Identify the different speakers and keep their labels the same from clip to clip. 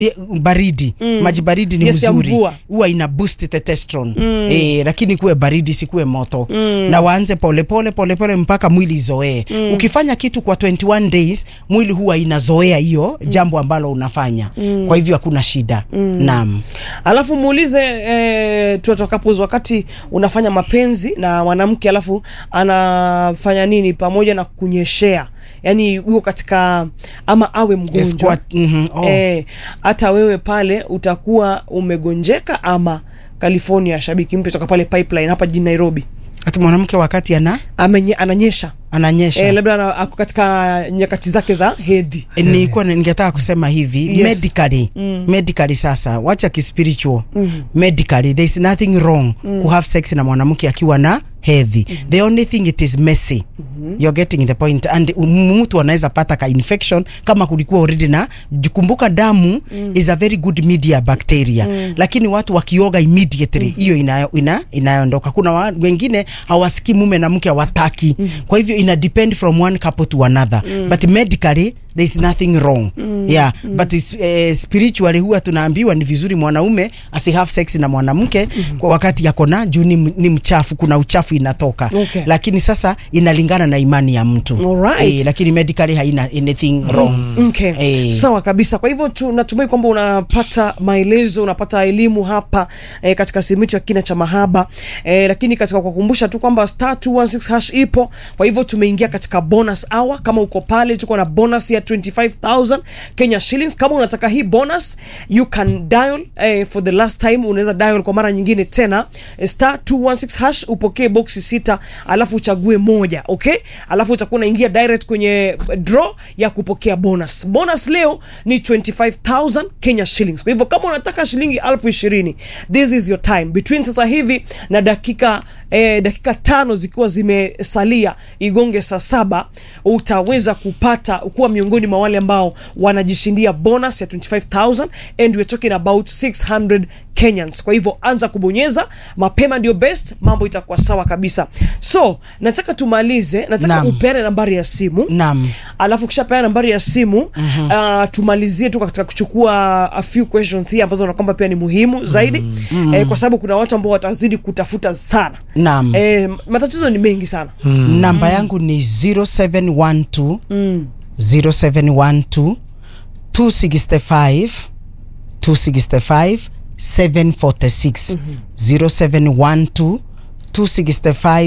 Speaker 1: e, baridi maji baridi ni
Speaker 2: Yes, ya
Speaker 1: mzuri
Speaker 2: mvua.
Speaker 1: huwa ina boost testosterone e, lakini kuwe baridi sikuwe moto na waanze polepole polepole mpaka mwili izoee ukifanya kitu kwa 21 days mwili huwa inazoea hiyo jambo ambalo unafanya kwa hivyo hakuna shida naam
Speaker 2: alafu muulize e, tuatokapuz wakati unafanya mapenzi na mwanamke alafu anafanya nini pamoja na kunyeshea yaani yuko katika ama awe mgonjwa
Speaker 1: Squat, mhm, oh.
Speaker 2: Eh, hata wewe pale utakuwa umegonjeka ama california shabiki mpya toka pale pipeline hapa jijini nairobi
Speaker 1: hata mwanamke wakati ana
Speaker 2: Amenye, ananyesha
Speaker 1: ananyesha
Speaker 2: eh, labda ana- ako katika nyakati zake za hedhi
Speaker 1: E, nilikuwa ningetaka kusema hivi
Speaker 2: Yes.
Speaker 1: medically medically sasa wacha kispiritual medically there is nothing wrong ku have sex na mwanamke akiwa na hedhi the only thing it is messy you're getting the point and um, mtu anaweza pata ka infection kama kulikuwa already na kumbuka damu is a very good media bacteria lakini watu wakioga immediately hiyo inayo ina, inayoondoka kuna wa, wengine hawasikii mume na mke hawataki kwa hivyo ina depend from one couple to another but medically there is nothing wrong yeah but is, eh, spiritually huwa tunaambiwa ni vizuri mwanaume asi have sex na mwanamke kwa wakati yako na juu ni, m- ni mchafu kuna uchafu inatoka
Speaker 2: Okay.
Speaker 1: lakini sasa inalingana na imani ya mtu
Speaker 2: Alright.
Speaker 1: eh, lakini medically haina anything wrong
Speaker 2: Okay.
Speaker 1: Eh.
Speaker 2: Sawa kabisa. Kwa hivyo tunatumai kwamba unapata maelezo, unapata elimu hapa eh, katika sehemu yetu ya kina cha mahaba eh, lakini katika kukumbusha tu kwamba star 216 hash ipo. Kwa hivyo tumeingia katika bonus hour. Kama uko pale, tuko na bonus ya 25000 Kenya shillings. Kama unataka hii bonus, you can dial eh, for the last time, unaweza dial kwa mara nyingine tena eh, star 216 hash, upokee boxi sita, alafu uchague moja, okay? Alafu utakuwa unaingia direct kwenye draw ya kupokea bonus. Bonus leo ni 25000 Kenya shillings. Kwa hivyo kama unataka shilingi elfu ishirini this is your time between sasa hivi na dakika eh, dakika tano zikiwa zimesalia igonge saa saba utaweza kupata kuwa miongoni mwa wale ambao wanajishindia bonus ya 25000 and we're talking about 600 Kenyans. Kwa hivyo anza kubonyeza mapema, ndio best, mambo itakuwa sawa kabisa. So nataka tumalize, nataka
Speaker 1: Naam.
Speaker 2: upeane nambari ya simu
Speaker 1: Naam.
Speaker 2: alafu kisha peana nambari ya simu uh, tumalizie tu katika kuchukua a few questions hii ambazo na kwamba pia ni muhimu zaidi eh, kwa sababu kuna watu ambao watazidi kutafuta sana
Speaker 1: Naam.
Speaker 2: eh, matatizo ni mengi sana
Speaker 1: namba yangu ni 0712 0712 265 265 746 0712 265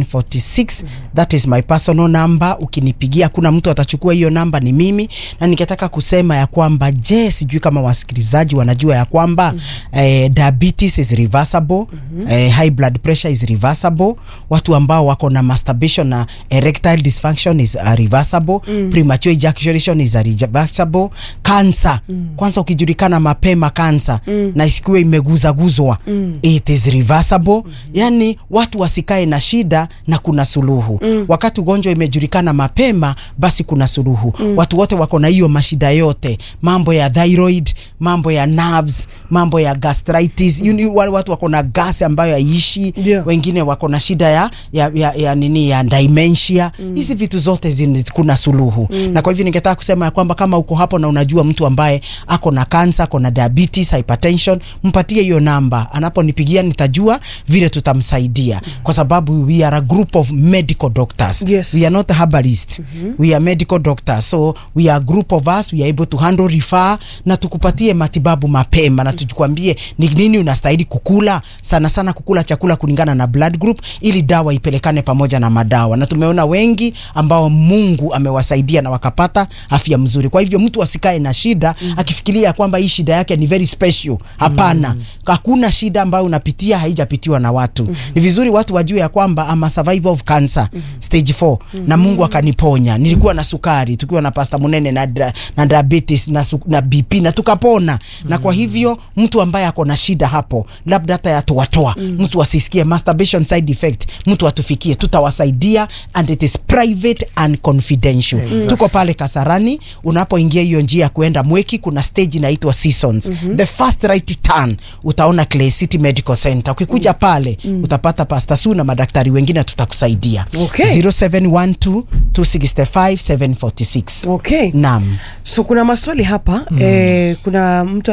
Speaker 1: 746 that is my personal number ukinipigia kuna mtu atachukua hiyo namba ni mimi na ningetaka kusema ya kwamba je sijui kama wasikilizaji wanajua ya kwamba eh, diabetes is reversible eh, high blood pressure is reversible watu ambao wako na masturbation na erectile dysfunction is uh, reversible premature ejaculation is uh, reversible cancer kwanza ukijulikana mapema cancer na isikuwe imeguzaguzwa it is reversible yani watu wasikae na shida na kuna suluhu wakati ugonjwa imejulikana mapema basi kuna suluhu watu wote wako na hiyo mashida yote mambo ya thyroid mambo ya nerves mambo ya gastritis you know, wale watu wako na gas ambayo haiishi
Speaker 2: Yeah.
Speaker 1: wengine wako na shida ya, ya, ya, ya nini ya dementia hizi vitu zote zin, kuna suluhu na kwa hivyo ningetaka kusema ya kwamba kama uko hapo na unajua mtu ambaye ako na kansa ako na diabetes hypertension mpatie hiyo namba anaponipigia nitajua vile tutamsaidia kwa sababu we are a group of medical doctors
Speaker 2: Yes.
Speaker 1: we are not herbalist we are medical doctors so we are a group of us we are able to handle refer na tukupatie matibabu mapema na tukwambie ni nini unastahili kukula sana sana kukula chakula kulingana na blood group ili dawa ipelekane pamoja na madawa na tumeona wengi ambao Mungu amewasaidia na wakapata afya mzuri kwa hivyo mtu asikae na shida akifikiria kwamba hii shida yake ni very special hapana hakuna shida ambayo unapitia haijapitiwa na watu ni vizuri watu wajue ya kwamba ama survivor of cancer stage 4 na Mungu akaniponya nilikuwa na sukari tukiwa na pasta munene na, dra- na diabetes na, su, na BP na tukapona na kwa hivyo mtu ambaye ako na shida hapo labda hata yatoatoa mtu asisikie masturbation side effect mtu atufikie tutawasaidia and it is private and confidential tuko pale Kasarani unapoingia hiyo njia ya kuenda Mweki kuna stage inaitwa Seasons the first right turn utaona Clay City Medical Center ukikuja pale utapata Pastor Su na madaktari wengine tutakusaidia
Speaker 2: Okay.
Speaker 1: 0712 265 746
Speaker 2: okay
Speaker 1: Naam.
Speaker 2: so kuna maswali hapa eh, kuna kuna mtu